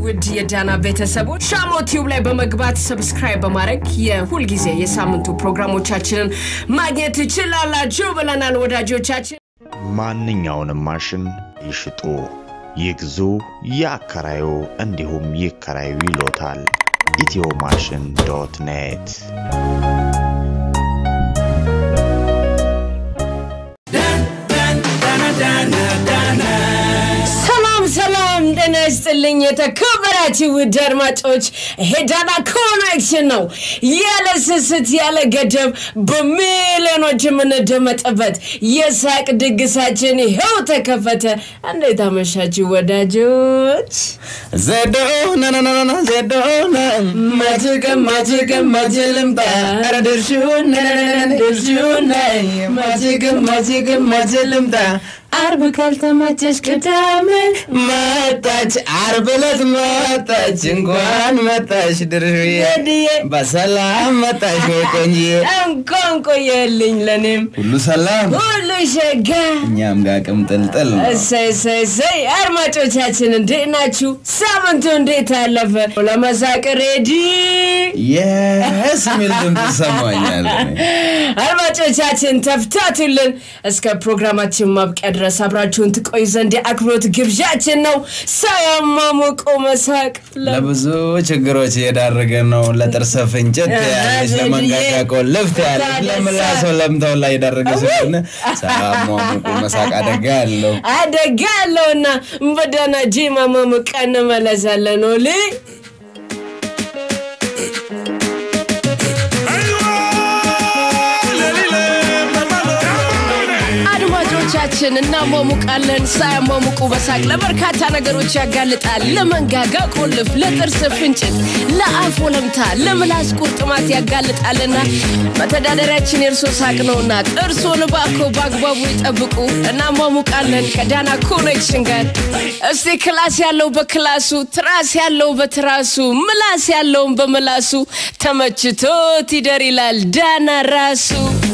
ውድ የዳና ቤተሰቦች ሻሞ ቲዩብ ላይ በመግባት ሰብስክራይብ በማድረግ የሁልጊዜ የሳምንቱ ፕሮግራሞቻችንን ማግኘት ትችላላችሁ ብለናል ወዳጆቻችን። ማንኛውንም ማሽን ይሽጡ፣ ይግዙ፣ ያከራዩ እንዲሁም ይከራዩ ይሎታል። ኢትዮ ማሽን ዶት ኔት ሰላም ሰላም፣ ጤና ይስጥልኝ የተከበራችሁ ውድ አድማጮች፣ ይሄ ዳና ኮኔክሽን ነው። ያለ ስስት ያለ ገደብ በሚሊዮኖች የምንደመጥበት የሳቅ ድግሳችን ይኸው ተከፈተ። እንዴት አመሻችሁ ወዳጆች? ዘዶ ናናናና ዘዶ ማጅቅም ማጅቅም ማጅልምጣ ኧረ ድርሹን ድርሹን ማጅቅም ማጅቅም ማጅልምጣ አርብ ካልተመቸሽ ቅዳሜ መጣች፣ አርብ ዕለት መጣች። እንኳን መጣሽ ድርሹዬ፣ በሰላም መጣሽ ወይ ቆንጆዬ። እንኳን ቆየልኝ። ለእኔም ሁሉ ሰላም፣ ሁሉ ሸጋ እኛም ጋር ቅምጥልጥል ነው። እሰይ እሰይ እሰይ። አድማጮቻችን እንዴት ናችሁ? ሳምንቱ እንዴት አለፈ? ለመሳቅ ሬዲ? የስ የሚል ድምፅ ይሰማኛል። አድማጮቻችን ተፍታቱልን። እስከ ፕሮግራማችን ማብቂያ ድረስ አብራችሁን ትቆይ ዘንድ የአክብሮት ግብዣችን ነው። ሳያማሞቆ መሳቅ ለ- ለብዙ ችግሮች እየዳረገን ነው። ለጥርስ ፍንጭት ያለች፣ ለመንጋጋ ቆልፍት ያለች፣ ለምላስ ለምተው ላይ የዳረገ ስለሆነ ሳያሟሙቁ መሳቅ አደጋ ያለው አደጋ ያለውና በዳና ጂማ ማሞቃ እንመለሳለን። ኦሊ አድማጮቻችን እናሟሙቃለን። ሳያሟሙቁ በሳቅ ለበርካታ ነገሮች ያጋልጣል። ለመንጋጋ ቆልፍ፣ ለጥርስ ፍንጭት፣ ለአፍ ወለምታ፣ ለምላስ ቁርጥማት ያጋልጣልና መተዳደሪያችን የእርሶ ሳቅ ነውና ጥርሶን ባኮ በአግባቡ ይጠብቁ። እናሟሙቃለን ከዳና ኮኔክሽን ጋር። እስቲ ክላስ ያለው በክላሱ፣ ትራስ ያለው በትራሱ፣ ምላስ ያለውን በምላሱ ተመችቶት ይደር ይላል ዳና ራሱ።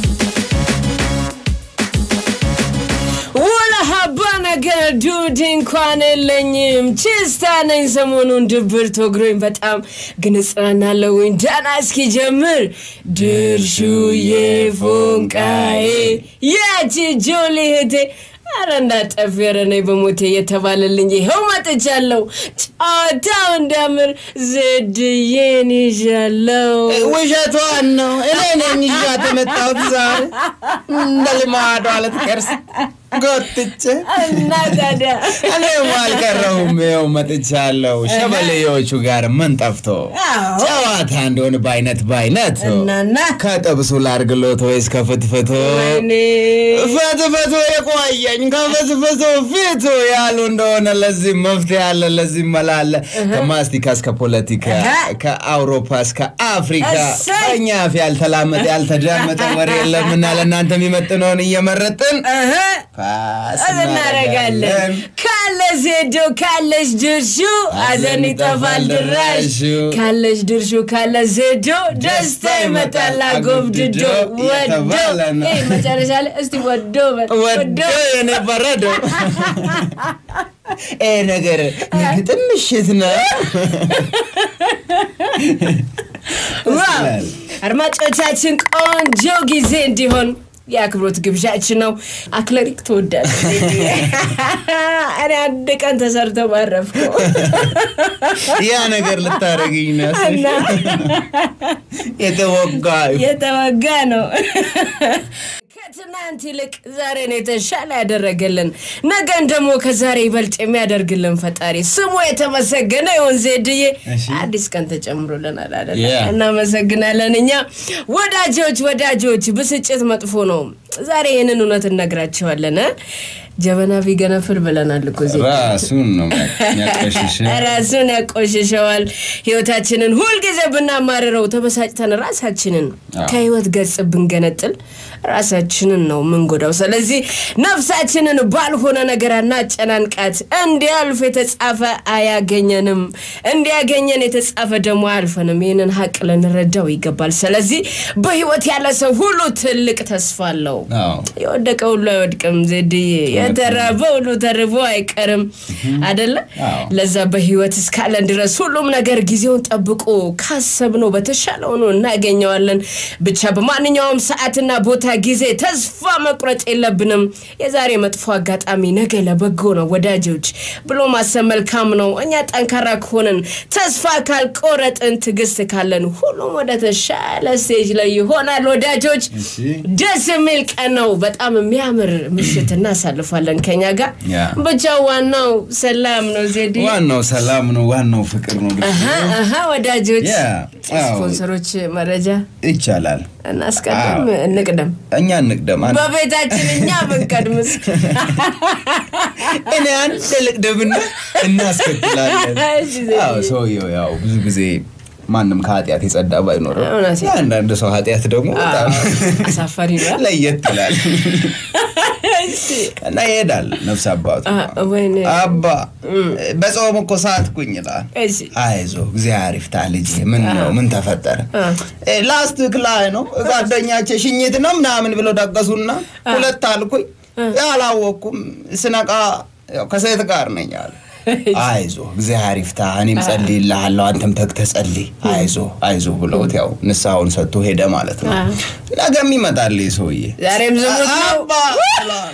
ወላ ሀባ ነገር ዱድ እንኳን የለኝም ችስታ ነኝ። ሰሞኑን ድብርት ወግሮኝ በጣም ግን እጽናናለሁኝ። ዳና እስኪጀምር ድርሹዬ ፎንቃዬ ያቺ ጆሊ እህቴ አረ እንዳጠፊ ኧረ ነይ በሞቴ እየተባለልኝ ይኸው መጥቻለሁ። ጨዋታው እንዳምር ዘድዬን ይዣለሁ። ውሸቷን ነው። እኔ ነኝ ይዣት የመጣሁት ዛሬ እንደ ልማዷ ልትቀርስ ጎትቼ እና ታዲያ እኔም አልቀረሁም። ይኸው መጥቻለሁ። ሸበሌዎቹ ጋር ምን ጠፍቶ አዎ። ጨዋታ እንደሆነ በአይነት በአይነት እናና ከጥብሱ ላርግሎት ወይስ ከፍትፍቱ? ወይኔ ፍትፍቱ የቆየኝ ከፍትፍቱ ፊቱ ያሉ እንደሆነ ለዚህ መፍትሄ አለ፣ ለዚህ መላ አለ። ከማስቲካ እስከ ፖለቲካ፣ ከአውሮፓ እስከ አፍሪካ እሰይ! ከእኛ አፍ ያልተላመጠ ያልተዳመጠ ወሬ የለምና ለእናንተ የሚመጥነውን እየመረጥን እህ፣ ፓስ እናደርጋለን። እናደርጋለን። ካለ ዜዶ ካለች ድርሹ አዘን ይጠፋል ድራሹ ካለች ድርሹ ካለ ዜዶ ደስታ ይመጣል አጎብድዶ ወዶ የተባለ ነው። ይሄ መጨረሻ ላይ እስቲ ወዶ በል፣ ወዶ የኔ በረዶ ይሄ ነገር የግጥም ምሽት ነው። ዋው! አድማጮቻችን ቆንጆ ጊዜ እንዲሆን የአክብሮት ግብዣችን ነው። አክለሪክ ትወዳለህ? እኔ አንድ ቀን ተሰርቶ ባረፍኩ ያ ነገር ልታደርግኝ ነው እና የተወጋ የተወጋ ነው። ከትናንት ይልቅ ዛሬን የተሻለ ያደረገልን ነገን ደግሞ ከዛሬ ይበልጥ የሚያደርግልን ፈጣሪ ስሙ የተመሰገነ ይሁን። ዜድዬ እሺ። አዲስ ቀን ተጨምሮልናል አይደለ? Yeah. እናመሰግናለን። እኛ ወዳጆች ወዳጆች፣ ብስጭት መጥፎ ነው። ዛሬ ይህንን እውነት እነግራቸዋለን። እ? ጀበና ቢገነፍል ብለናል እኮ ዜድ ራሱን ነው የሚያቆሽሽ። ራሱን ያቆሽሸዋል። ህይወታችንን ሁልጊዜ ብናማርረው ተበሳጭተን ራሳችንን አዎ። ከህይወት ገጽ ብንገነጥል ራሳችንን ነው ምንጎዳው። ስለዚህ ነፍሳችንን ባልሆነ ነገር አናጨናንቃት። እንዲያልፍ የተጻፈ አያገኘንም፣ እንዲያገኘን የተጻፈ ደግሞ አያልፈንም። ይህንን ሀቅ ልንረዳው ይገባል። ስለዚህ በህይወት ያለ ሰው ሁሉ ትልቅ ተስፋ አለው። አዎ። የወደቀ ሁሉ አይወድቅም ዜድዬ የተራበ ሁሉ ተርቦ አይቀርም አደለ አዎ። ለዛ በህይወት እስካለን ድረስ ሁሉም ነገር ጊዜውን ጠብቆ ካሰብነው በተሻለ ሆኖ እናገኘዋለን ብቻ በማንኛውም ሰዓትና ቦታ ጊዜ ተስፋ መቁረጥ የለብንም የዛሬ መጥፎ አጋጣሚ ነገ ለበጎ ነው ወዳጆች ብሎ ማሰብ መልካም ነው እኛ ጠንካራ ከሆንን ተስፋ ካልቆረጥን ትዕግስት ካለን ሁሉም ወደ ተሻለ ስቴጅ ላይ ይሆናል ወዳጆች እሺ። ደስ የሚል ቀን ነው በጣም የሚያምር ምሽት እናሳልፋለን ከኛ ጋር ያ። ብቻ ዋናው ሰላም ነው ዜዲ ዋናው ሰላም ነው፣ ዋናው ፍቅር ነው። አሀ አሀ ወዳጆች ያ፣ አዎ። ስፖንሰሮች መረጃ ይቻላል። እናስቀድም አዎ። እንቅደም እኛ እንቅደም። አንድ- በቤታችን እኛ ብንቀድምስ እኔ አንድ ልቅደምና እናስከትላለን። እሺ፣ ዜድዬ። አዎ፣ ሰውየው ያው ብዙ ጊዜ ማንም ከኃጢአት የጸዳ ባይኖርም እውነት ነው። የአንዳንድ ሰው ኃጢአት ደግሞ በጣም አሳፋሪ ነው ለየት ይላል እሺ። እና ይሄዳል ነፍስ አባቱ አ- ወይኔ አባ በጾም እኮ ሳትኩኝ ይላል። እሺ አይዞ እግዚአብሔር ይፍታ ልጅ። ምን ነው ምን ተፈጠረ? አ። እ፣ ላስቲክ ላይ ነው ጓደኛቼ ሽኝት ነው ምናምን ብለው ደገሱና ሁለት አልኩኝ። ያላወቅኩም ስነቃ ያው ከሴት ጋር ነኝ አለ። አይዞ እግዚአብሔር ይፍታ፣ እኔም ጸልይልሃለሁ፣ አንተም ተግተህ ጸልይ፣ አይዞ አይዞ ብለውት ያው ንስሐውን ሰጥቶ ሄደ ማለት ነው። አ። ነገም ይመጣል ይህ ሰውዬ ዛሬም ዝሙት ነው አባ ይላል።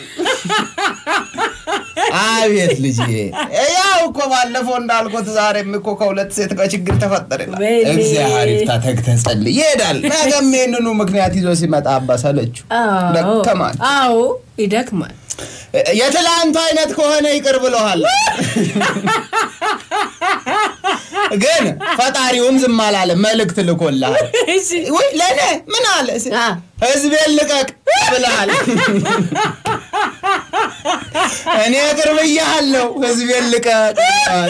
አቤት ልጅ ያው እኮ ባለፈው እንዳልኩት ዛሬም እኮ ከሁለት ሴት ጋር ችግር ተፈጠረ ይላል። ወይኔ። እግዚአብሔር ይፍታ ተግተህ ጸልይ ይሄዳል። ነገም ይህንኑ ምክንያት ይዞ ሲመጣ አባ ሰለችው፣ አዎ ደከማል። አዎ ይደክማል የትላንቱ አይነት ከሆነ ይቅር ብለሃል። ግን ፈጣሪውም ዝም አላለም፣ መልእክት ልኮልሃል። እሺ ወይ ለእኔ ምን አለ ስ- አ። ህዝቤን ልቀቅ ብለሃል። እኔ ይቅር ብያለሁ፣ ህዝቤን ልቀቅ ብለሃል።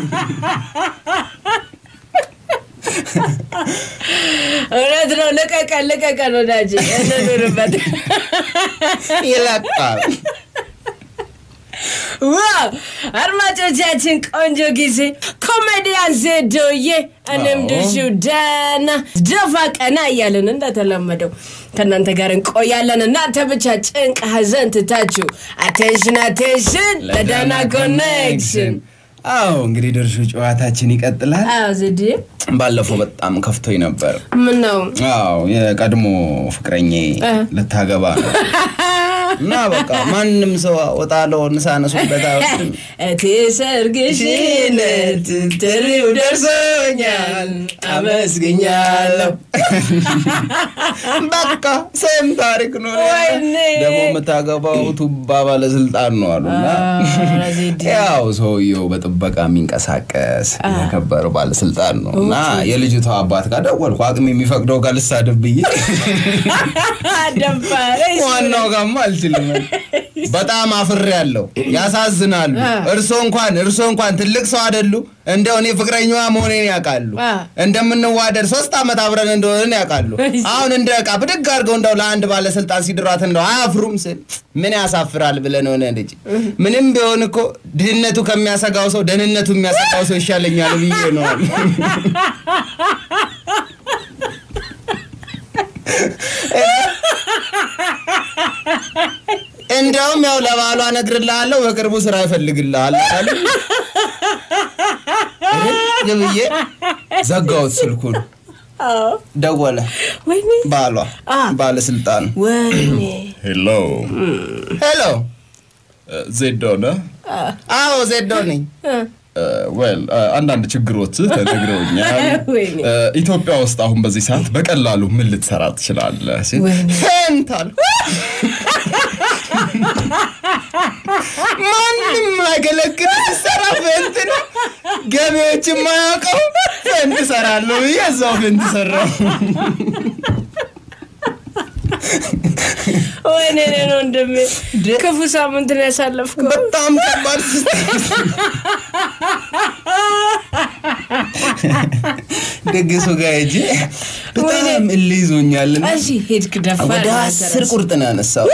እውነት ነው ልቀቀን ልቀቀን ወዳጅ እንኑርበት ይለቃል። ዋው አድማጮቻችን ቆንጆ ጊዜ ኮሜዲያን ዜዶዬ እኔም አዎ። ድሹ ደና ደፋ ቀና እያለን እንደተለመደው ከእናንተ ጋር እንቆያለን እናንተ ብቻ ጭንቅ ሀዘን ትታችሁ አቴንሽን አቴንሽን ለዳና ኮኔክሽን አዎ እንግዲህ ድርሹ ጨዋታችን ይቀጥላል። አዎ ዜድዬ ባለፈው በጣም ከፍቶኝ ነበር። ምን ነው አዎ የቀድሞ ፍቅረኜ እ። ልታገባ ነው እና በቃ ማንም ሰው ወጣለውን ሳነሱበት አይወስድም። እቴ ሰርግሽን ጥሪው ደርሶኛል አመስግኛለሁ በቃ ሴም ታሪክ ነው። ወይኔ። ደግሞ የምታገባው ቱባ ባለስልጣን ነው አሉና ኧረ ዜድ ያው ሰውየው በጥበቃ የሚንቀሳቀስ የከበረ ባለስልጣን ነው እና የልጅቷ አባት ጋር ደወልኩ። አቅም የሚፈቅደው ጋር ልሳደብ ብዬ ደባረሽ ዋናው ጋማ አልችልም። በጣም አፍሬ ያለው ያሳዝናሉ። አ። እርሶ እንኳን እርሶ እንኳን ትልቅ ሰው አይደሉ? እንደው እኔ ፍቅረኛዋ መሆኔን ያውቃሉ። አ። እንደምንዋደድ ሶስት ዓመት አብረን እንደሆንን ያውቃሉ። አሁን እንደ ዕቃ ብድግ አድርገው እንደው ለአንድ ባለስልጣን ሲድሯት እንደው አያፍሩም ስል ምን ያሳፍራል ብለን ሆነ ልጅ ምንም ቢሆን እኮ ድህነቱ ከሚያሰጋው ሰው ደህንነቱ የሚያሰጋው ሰው ይሻለኛል ብዬ ነው። እንደውም ያው ለባሏ እነግርልሃለሁ በቅርቡ ስራ ይፈልግልሃል አሉ። እህ ብዬ ዘጋሁት ስልኩን። ደወለ ወይኔ ባሏ አ። ባለስልጣን ወይኔ ሄሎ ሄሎ ዜዶ ነህ? አዎ ዜዶ ነኝ ዌል አንዳንድ ችግሮች ተነግረውኛል። ወይኔ እ፣ ኢትዮጵያ ውስጥ አሁን በዚህ ሰዓት በቀላሉ ምን ልትሰራ ትችላለህ? ሲል ወይኔ ፌንታል ማንም አይገለግል ሲሰራ ፌንት ነው ገቢዎች የማያውቀው ፌንት እሰራለሁ ብዬ እዛው ፌንት ሰራው ወይኔ እኔ ነው ወንድሜ ክፉ ሳምንት ነው ያሳለፍከው በጣም ከባድ ደግሱ ጋር ሂጅ በጣም እልህ ይዞኛልና እሺ ሄድክ ደፋር ወደ አስር ቁርጥ ነው ያነሳው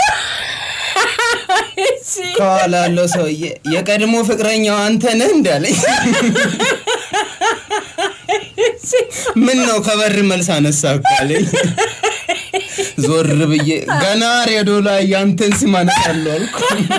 እሺ ከኋላ ያለው ሰውዬ የቀድሞ ፍቅረኛው አንተ ነህ እንዳለኝ ምን ነው ከበር መልስ አነሳ እኮ አለኝ ዞር ብዬ ገና ሬዲዮ ላይ ያንተን ስም አነሳለሁ አልኩ።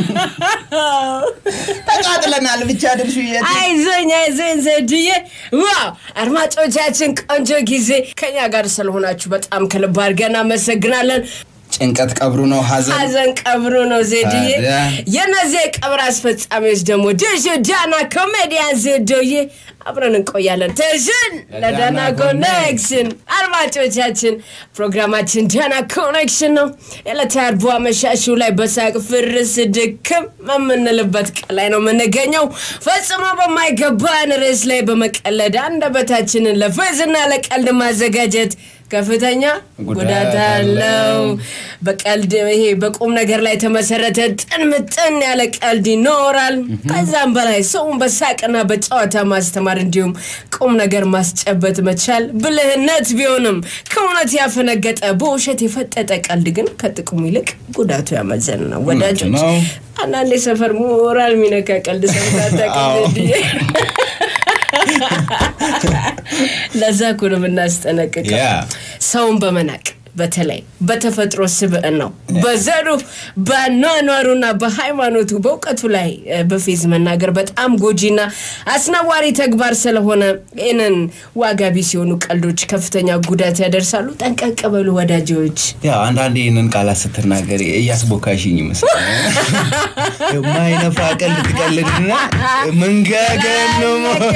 ተቃጥለናል ብቻ ድርሹ አይዞኝ አይዞኝ ዘድዬ ዋው አድማጮቻችን ቆንጆ ጊዜ ከኛ ጋር ስለሆናችሁ በጣም ከልብ አድርገን እናመሰግናለን ጭንቀት ቀብሩ ነው ሀዘን ሀዘን ቀብሩ ነው ዜድዬ ታዲያ? የነዚህ የቀብር አስፈጻሚዎች ደግሞ ድርሹ ዳና ኮሜዲያን ዜዶዬ አብረን እንቆያለን ትሽን ለዳና ኮኔክሽን አድማጮቻችን ፕሮግራማችን ዳና ኮኔክሽን ነው የዕለተ አርቡ አመሻሹ ላይ በሳቅ ፍርስ ድክም የምንልበት ቀን ላይ ነው የምንገኘው ፈጽሞ በማይገባን ርዕስ ላይ በመቀለድ አንደበታችንን ለፌዝና ለቀልድ ማዘጋጀት ከፍተኛ ጉዳት አለው በቀልድ ይሄ በቁም ነገር ላይ የተመሰረተ ጥን ምጥን ያለ ቀልድ ይኖራል ከዛም በላይ ሰውን በሳቅና በጨዋታ ማስተማር እንዲሁም ቁም ነገር ማስጨበጥ መቻል ብልህነት ቢሆንም ከእውነት ያፈነገጠ በውሸት የፈጠጠ ቀልድ ግን ከጥቅሙ ይልቅ ጉዳቱ ያመዘን ነው ወዳጆች ነው። አንዳንድ የሰፈር ሞራል ሚነካ ቀልድ ሰምታታ አዎ። ለዛ እኮ ነው የምናስጠነቅቀው ያ። ሰውን በመናቅ በተለይ በተፈጥሮ ስብዕን ነው በዘሩ በኗኗሩና በሃይማኖቱ በእውቀቱ ላይ እ፣ በፌዝ መናገር በጣም ጎጂና አስነዋሪ ተግባር ስለሆነ ይህንን ዋጋ ቢስ የሆኑ ቀልዶች ከፍተኛ ጉዳት ያደርሳሉ ጠንቀቅ በሉ ወዳጆች ያው አንዳንዴ ይህንን ቃላት ስትናገር እያስቦካሽኝ ይመስላል። ማይነፋ ቀልድ ትቀልድና መንጋገን ነው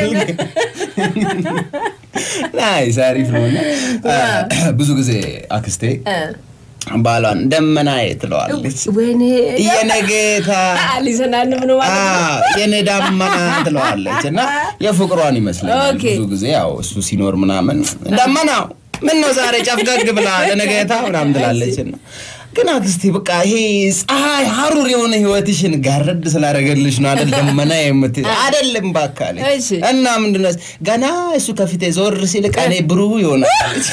ናይስ አሪፍ ነው። እና ብዙ ጊዜ አክስቴ ባሏን ደመናዬ ትለዋለች። ወይኔ የኔ ጌታ ሊዘናንብ ነው ማለት ነው አዎ፣ የኔ ዳመና ትለዋለች እና የፍቅሯን ይመስለኛል ኦኬ። ብዙ ጊዜ ያው እሱ ሲኖር ምናምን ደመናው ምን ነው ዛሬ ጨፍገግ ብላ ለነገታ ምናምን ትላለች እና ግን አክስቴ በቃ ይሄ ፀሐይ ሀሩር የሆነ ህይወትሽን ጋረድ ስላደረገልሽ ነው አይደል ደመና የምት አይደለም ባካለች እሺ። እና ምንድነው ገና እሱ ከፊቴ ዞር ሲል ቀኔ ብሩህ ይሆናል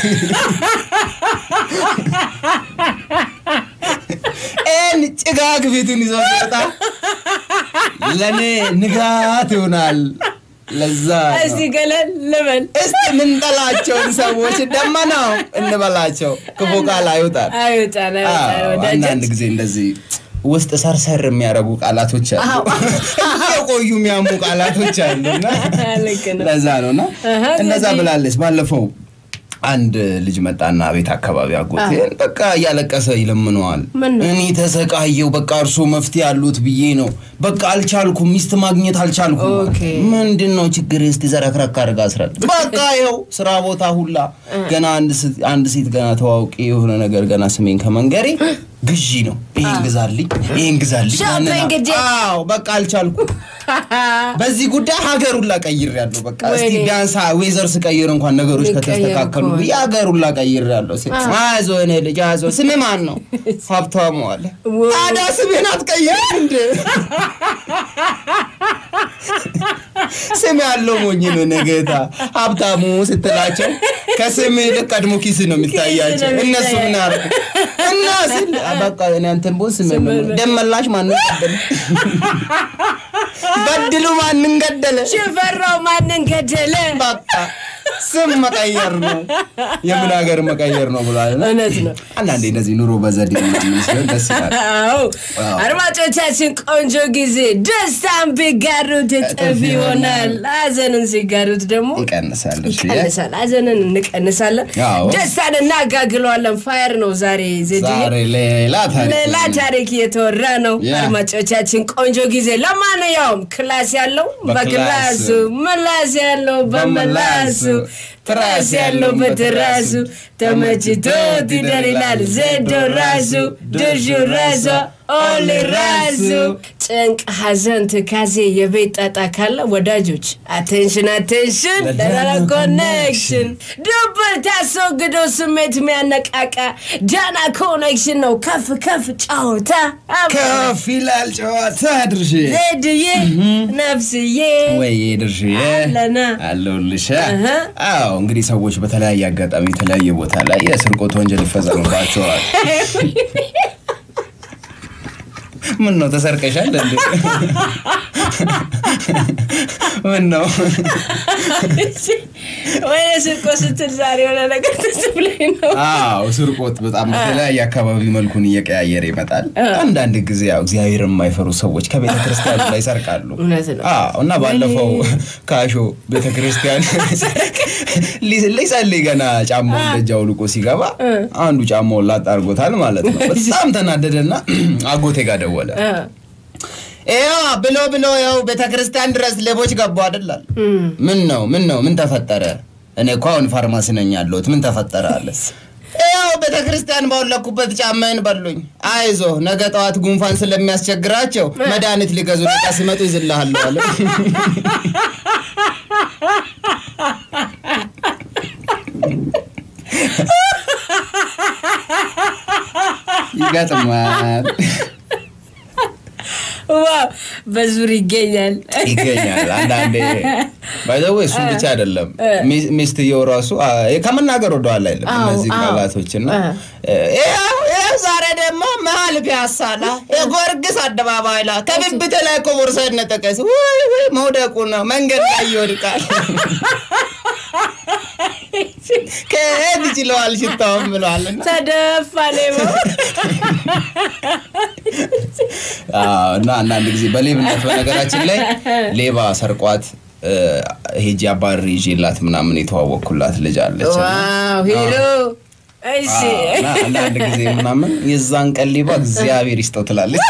ይህን ጭጋግ ፊቱን ይዞ ሲወጣ ለእኔ ንጋት ይሆናል ለዛ ነው። እስቲ ገለል ልበል እስቲ ምንጠላቸውን ሰዎች ደመናው እንበላቸው ክፉ ቃል አይውጣል አይወጣን አይወጣን አዎ፣ ወዳጆች አንዳንድ ጊዜ እንደዚህ ውስጥ ሰርሰር የሚያደርጉ ቃላቶች አሉ የቆዩ የሚያሙ ቃላቶች አሉ እና ልክ ነው ለዛ ነው እና አሃ፣ እንደዛ ስለዚህ- ብላለች ባለፈው አንድ ልጅ መጣና ቤት አካባቢ አጎቴ በቃ እያለቀሰ ይለምነዋል ምን ነው? እኔ ተሰቃየው በቃ እርሶ መፍትሄ ያሉት ብዬ ነው በቃ አልቻልኩም ሚስት ማግኘት አልቻልኩም ኦኬ። ምንድን ነው ችግር እስቲ ዘረክረክ አድርጋ አስረዳ በቃ ይኸው ስራ ቦታ ሁላ ገና አንድ ስ- አንድ ሴት ገና ተዋውቂ የሆነ ነገር ገና ስሜን ከመንገሬ ግዢ ነው ይሄን ግዛልኝ ይሄን ግዛልኝ ሾፒንግ ያንን አ- ዴ። አዎ በቃ አልቻልኩም በዚህ ጉዳይ ሀገሩን ላቀይር ያለው በቃ እስቲ ወይኔ። ቢያንስ ዌዘር ስቀይር እንኳን ነገሮች ሊቀየር ከተስተካከሉ ከሆነ። ብዬ ሀገሩን ላቀይር ያለው አይዞ እኔ ልጅ አይዞ ስም ማን ነው ሀብታሙ አለ ወይ. ታዲያ ስሜን አትቀይርም እንደ ስም ያለው ሞኝ ነው ነገታ ሀብታሙ ስትላቸው ከስም ይልቅ ቀድሞ ኪስ ነው የሚታያቸው ኪስ ነው እነሱ ምን የሚታያቸው። ያርጉ እና ሲል በቃ እኔ አንተን ቦስ ስም ደመላሽ ማንን ገደለ በድሉ ማንን ገደለ ሽፈራው ማንን ገደለ በቃ ስም መቀየር ነው የምን ሀገር መቀየር ነው ብሏል እና እውነት ነው አንዳንዴ እንደዚህ ኑሮ በዘዴ ምናምን ሲሆን ደስ ይላል አዎ አዎ። አድማጮቻችን ቆንጆ ጊዜ ደስታን ቢጋሩት እጥፍ ይሆናል ሀዘንን ሲጋሩት ደግሞ ይቀንሳል እሺ። ይቀንሳል ሀዘንን እንቀንሳለን አዎ። ደስታን እናጋግለዋለን ፋየር ነው ዛሬ ዜድዬ ዛሬ ሌላ ታሪክ ሌላ ታሪክ እየተወራ ነው ያ። አድማጮቻችን ቆንጆ ጊዜ ለማንኛውም ክላስ ያለው በክላሱ፣ በክላሱ ምላስ ያለው በምላሱ በምላሱ፣ ትራስ ያለው በትራሱ ተመችቶት ይደር ይላል ዜዶ ራሱ ድርሹ ራሷ ኦሊ ራሱ ጭንቅ ሀዘን ትካዜ የቤት ጣጣ ካለ ወዳጆች አቴንሽን አቴንሽን ለዳና ኮኔክሽን ድብር ታስወግዶ ስሜት የሚያነቃቃ ዳና ኮኔክሽን ነው ከፍ ከፍ ጫወታ ከፍ ይላል ጨዋታ ድርሽ ዜድዬ ነፍስዬ ወይ ድርሽ አለና አለሁልሽ እህ። አዎ እንግዲህ ሰዎች በተለያየ አጋጣሚ የተለያየ ቦታ ላይ የስርቆት ወንጀል ይፈጸምባቸዋል ምን ነው ተሰርቀሻል እንዴ ምን ነው ወይኔ ስርቆ ስትል ዛሬ የሆነ ነገር ትዝ ብሎኝ ነው። አዎ ስርቆት በጣም በተለያየ አካባቢ መልኩን እየቀያየረ ይመጣል። አንዳንድ ጊዜ ያው እግዚአብሔር የማይፈሩ ሰዎች ከቤተ ክርስቲያኑ ላይ ይሰርቃሉ። እውነት ነው። አዎ እና ባለፈው ካሾ ቤተ ክርስቲያን ሊ- ሊጸልይ ገና ጫማውን ደጅ አውልቆ ሲገባ አንዱ ጫማውን ላጥ አድርጎታል ማለት ነው። በጣም ተናደደና አጎቴ ጋር ደወለ። ይኸው ብሎ ብሎ ያው ቤተ ክርስቲያን ድረስ ሌቦች ገቡ አይደላል። ምን ነው ምን ነው ምን ተፈጠረ? እኔ እኮ አሁን ፋርማሲ ነኝ ያለሁት ምን ተፈጠረ አለ። ያው ቤተ ክርስቲያን ባወለኩበት ጫማዬን በሉኝ። አይዞ ነገ ጠዋት ጉንፋን ስለሚያስቸግራቸው መድኃኒት ሊገዙ ዕቃ ሲመጡ ይዝልሃለሁ አለ። ይገጥማል ዋው በዙር ይገኛል። ይገኛል። አንዳንዴ ባይዘዌ እሱም ብቻ አይደለም ሚስ- ሚስትየው ራሱ አ፣ ከመናገር ወደኋላ አይልም አዎ፣ እነዚህ አዎ። ቃላቶች እና ይኸው ይኸው ዛሬ ደግሞ መሀል ፒያሳ ላ የጎርግስ አደባባይ ላ ከብብት ላይ እኮ ቦርሳ ነጠቀስ ወይ ወይ መውደቁ ነው መንገድ ላይ ይወድቃል። ከየት ይችለዋል ሽታውም ብለዋል እና ተደፋ ሌባው። አዎ፣ እና አንዳንድ ጊዜ በሌብነት በነገራችን ላይ ሌባ ሰርቋት እ፣ ሄጄ አባሪ ይዤላት ምናምን የተዋወቅኩላት ልጅ አለች እና ዋው ሄሎ እሺ አዎ፣ እና አንዳንድ ጊዜ ምናምን የዛን ቀን ሌባ እግዚአብሔር ይስጠው ትላለች።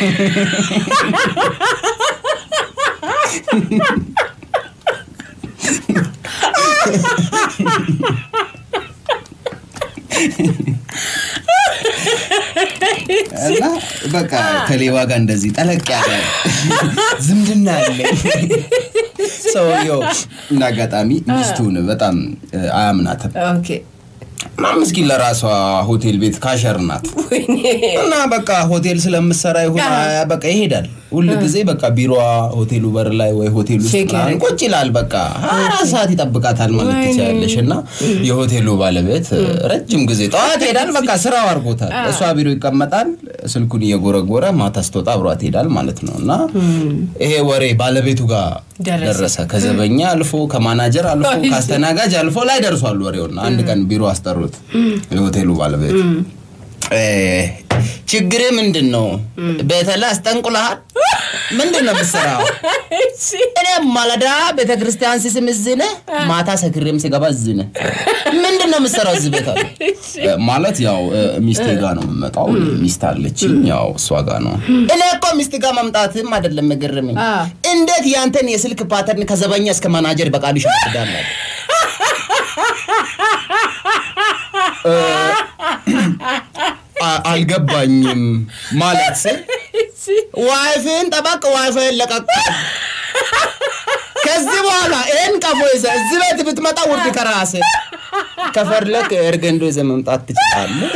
እና በቃ ከሌባ ጋር እንደዚህ ጠለቅ ያለ ዝምድና አለኝ። ሰውየው እንደ አጋጣሚ ሚስቱን በጣም እ፣ አያምናትም ኦኬ እና ምስኪን ለራሷ ሆቴል ቤት ካሸር ናት ወይኔ እና በቃ ሆቴል ስለምሰራ ይሁን አያ በቃ ይሄዳል ሁል ጊዜ በቃ ቢሮዋ ሆቴሉ በር ላይ ወይ ሆቴል ውስጥ ቼክ ምናምን ያደርጋል። ቁጭ ይላል። በቃ ሀያ አራት ሰዓት ይጠብቃታል ማለት ወይኔ። ትችላለሽ። እና የሆቴሉ ባለቤት ረጅም ጊዜ ጠዋት ይሄዳል፣ በቃ ስራው አድርጎታል። እሷ ቢሮ ይቀመጣል፣ ስልኩን እየጎረጎረ ማታ ስትወጣ አብሯት ይሄዳል ማለት ነው። እና ይሄ ወሬ ባለቤቱ ጋር ደረሰ። ደረሰ። ከዘበኛ አልፎ ከማናጀር አልፎ ወይኔ። ከአስተናጋጅ አልፎ ላይ ደርሷል ወሬውና አንድ ቀን ቢሮ አስጠሩት የሆቴሉ ባለቤት እ፣ ችግር ምንድን ነው? ቤተላ አስጠንቁልሃል? ምንድን ነው የምትሰራው? እሺ እኔ ማለዳ ቤተ ክርስቲያን ስስም እዚህ ነህ፣ ማታ ሰክሬም ስገባ እዚህ ነህ። ምንድን ነው የምትሰራው እዚህ ቤት አለ። እ፣ ማለት ያው እ፣ ሚስቴ ጋር ነው የምመጣው። ሚስት አለችኝ፣ ያው እሷ ጋር ነው። እኔ እኮ ሚስት ጋር መምጣትም አይደለም የገረመኝ፣ አ። እንዴት ያንተን የስልክ ፓተርን ከዘበኛ እስከ ማናጀር በቃሉ ይሸፍዳል። አ- አልገባኝም ማለት ስል ዋይፍን ጠበቅ ዋይፍን ለቀቅ ከዚህ በኋላ ይህን ቀፎ ይዘህ እዚህ ቤት ብትመጣ ውርድ ከራስህ ከፈለክ እርገንዶ ይዘህ መምጣት ትችላለህ።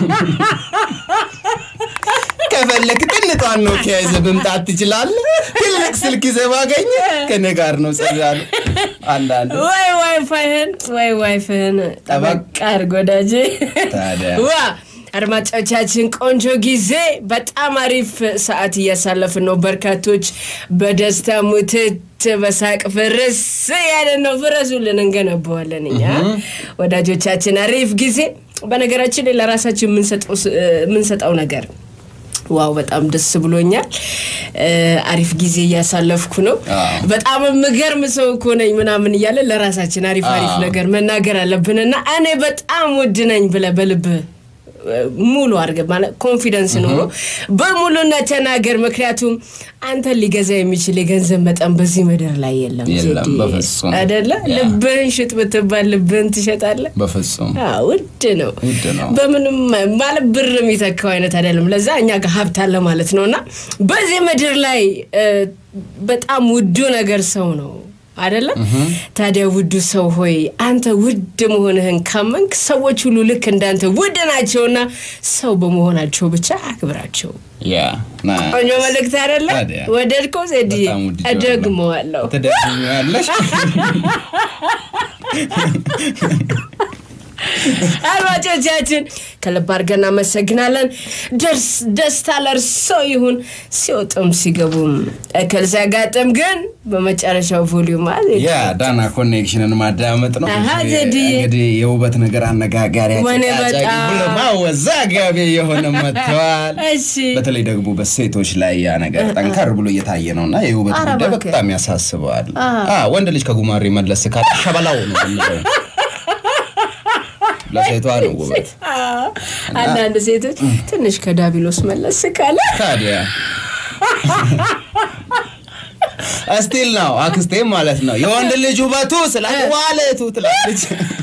ከፈለክ ጥንቷን ኖኪያ ይዘህ መምጣት ትችላለህ። ትልቅ ስልክ ይዘህ ባገኘ ከኔ ጋር ነው ጸዳሉ። አንዳንድ ወይ ዋይፋይህን ወይ ዋይፍህን ጠበቅ ጠበቅ አድርግ ወዳጄ። ታዲያ ዋ አድማጮቻችን ቆንጆ ጊዜ፣ በጣም አሪፍ ሰዓት እያሳለፍን ነው። በርካቶች በደስታ ሙትት በሳቅ ፍርስ ያለን ነው። ፍረሱልን፣ እንገነባዋለን እኛ ወዳጆቻችን። አሪፍ ጊዜ። በነገራችን ላይ ለራሳችን የምንሰጠው ስ- የምንሰጠው ነገር ዋው በጣም ደስ ብሎኛል። እ፣ አሪፍ ጊዜ እያሳለፍኩ ነው። አዎ። በጣም የምገርም ሰው እኮ ነኝ ምናምን እያለ ለራሳችን አሪፍ አሪፍ አዎ። ነገር መናገር አለብንና እኔ በጣም ውድ ነኝ ብለህ በልብህ እ፣ ሙሉ አድርገህ ማለት ኮንፊደንስ ኖሮ በሙሉነት ተናገር። ምክንያቱም አንተን ሊገዛ የሚችል የገንዘብ መጠን በዚህ ምድር ላይ የለም። የለም፣ ዜድዬ። በፍጹም። አይደለ? ያ። ልብህን ሽጥ ብትባል ልብህን ትሸጣለህ? በፍጹም አዎ፣ ውድ ነው። ውድ ነው። በምንም ማለት ብር የሚተካው አይነት አይደለም። ለዛ እኛ ጋር ሀብት አለ ማለት ነው። እና በዚህ ምድር ላይ እ፣ በጣም ውዱ ነገር ሰው ነው አይደለ? ታዲያ ውዱ ሰው ሆይ አንተ ውድ መሆንህን ካመንክ ሰዎች ሁሉ ልክ እንዳንተ ውድ ናቸውና ሰው በመሆናቸው ብቻ አክብራቸው። ያ ና ቆንጆ መልእክት አይደለ? ታዲያ። ወደድከው ዜድዬ? በጣም ወድጄዋለሁ። እደግመዋለሁ። ትደግሚያለሽ? አድማጮቻችን ከልብ አድርገን እናመሰግናለን። ደርስ ደስታ ለእርሶ ይሁን። ሲወጡም ሲገቡም እክል ሲያጋጥም ግን በመጨረሻው ቮሊዩም አለ ያ ዳና ኮኔክሽንን ማዳመጥ ነው። አሃ፣ ዜድዬ። እንግዲህ የውበት ነገር አነጋጋሪ ወኔ አጨቃጫቂ በጣም። ብሎ ማወዛጋቢ የሆነ መጥተዋል። እሺ በተለይ ደግሞ በሴቶች ላይ ያ ነገር ጠንከር ብሎ እየታየ ነው እና የውበት ኧረ ጉዳይ እባክህ። በጣም ያሳስበዋል። አ፣ ወንድ ልጅ ከጉማሬ መለስ ካለ ሸበላው ነው የምንለው። ለሴቷ ነው ውበት። አንዳንድ ሴቶች ትንሽ ከዳቢሎስ መለስ ካለ ታዲያ እስቲል ነው አክስቴም ማለት ነው የወንድ ልጅ ውበቱ ስላ ዋለቱ ትላለች።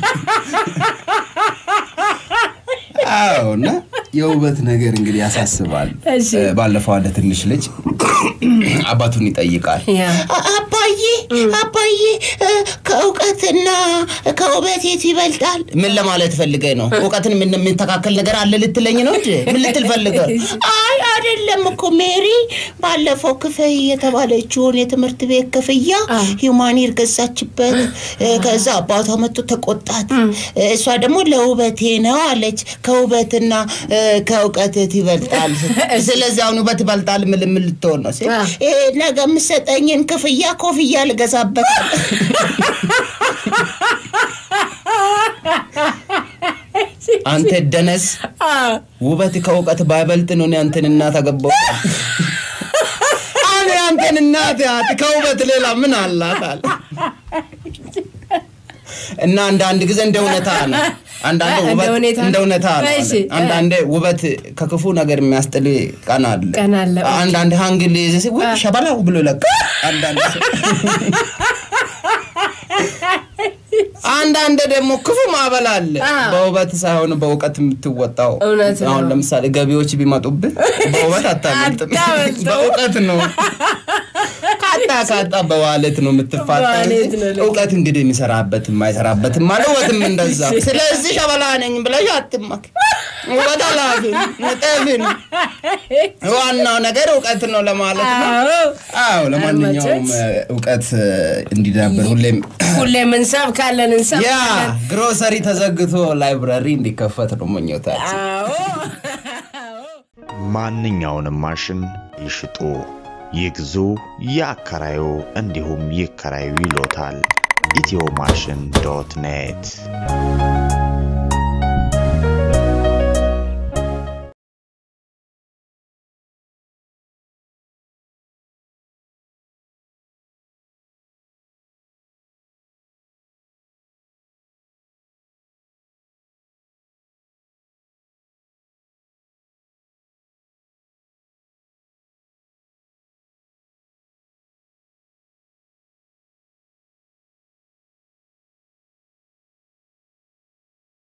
አዎ እና የውበት ነገር እንግዲህ ያሳስባል። እሺ። እ፣ ባለፈው አንድ ትንሽ ልጅ አባቱን ይጠይቃል። ያ አባዬ አባዬ እ፣ ከእውቀትና ከውበት የት ይበልጣል? ምን ለማለት ፈልገህ ነው? እውቀትን ምን የምንተካከል ነገር አለ ልትለኝ ነው እንጂ ምን ልትል ፈልገህ? አይ አይደለም እኮ ሜሪ ባለፈው ክፈይ የተባለችውን የትምህርት ቤት ክፍያ ሂውማኒር ገዛችበት። እ፣ ከዛ አባቷ መጥቶ ተቆጣት። እ፣ እሷ ደግሞ ለውበቴ ነው አለች። ከውበትና እ፣ ከእውቀት የት ይበልጣል? ስለዚህ አሁን ውበት ይበልጣል ምን ምን ልትሆን ነው ሲል አ። ይሄ ነገ የምሰጠኝን ክፍያ ኮፍያ ልገዛበታል። አንተ ደነስ ውበት ከእውቀት ባይበልጥ ነው እኔ አንተን እናት አገባሁ። እኔ አንተን እናት ያት ከውበት ሌላ ምን አላት አለ እና አንዳንድ ጊዜ እንደ እውነታ ነው። አንዳንዴ እንደ ውበት ሁኔታ ነው። እንደ እውነታ ነው። እሺ። አንዳንዴ ውበት ከክፉ ነገር የሚያስጥል ቀን አለ። ቀን አለ። አንዳንድ ሀንግል ይዘ ሲ ወይ ሸበላው ብሎ ይለቃል። አንዳንድ ሰው አንዳንድ ደግሞ ክፉ ማዕበል አለ። አዎ። በውበት ሳይሆን በእውቀት የምትወጣው። እውነት ነው። አሁን ለምሳሌ ገቢዎች ቢመጡብህ በውበት አታመልጥም፣ አታመልጥም። በእውቀት ነው። ካጣ ካጣ በዋለት ነው የምትፋታ በዋሌት እንጂ ነው ልክ። እውቀት እንግዲህ የሚሰራበት የማይሰራበትም አለ። ውበትም እንደዛ። ስለዚህ ሸበላ ነኝ ብለሽ አትመክ። ውበት ኃላፊ ነው፣ ጠፊ ነው። ዋናው ነገር እውቀት ነው ለማለት ነው። አዎ አዎ ለማንኛውም እ፣ እውቀት እ፣ እንዲዳበር ሁሌም ሁሌም እንሰብካለን ያ እንሰብካለን። ግሮሰሪ ተዘግቶ ላይብረሪ እንዲከፈት ነው ምኞታችን። አዎ ማንኛውንም ማሽን ይሽጡ፣ ይግዙ፣ ያከራዩ እንዲሁም ይከራዩ ይሎታል። ኢትዮ ማሽን ዶት ኔት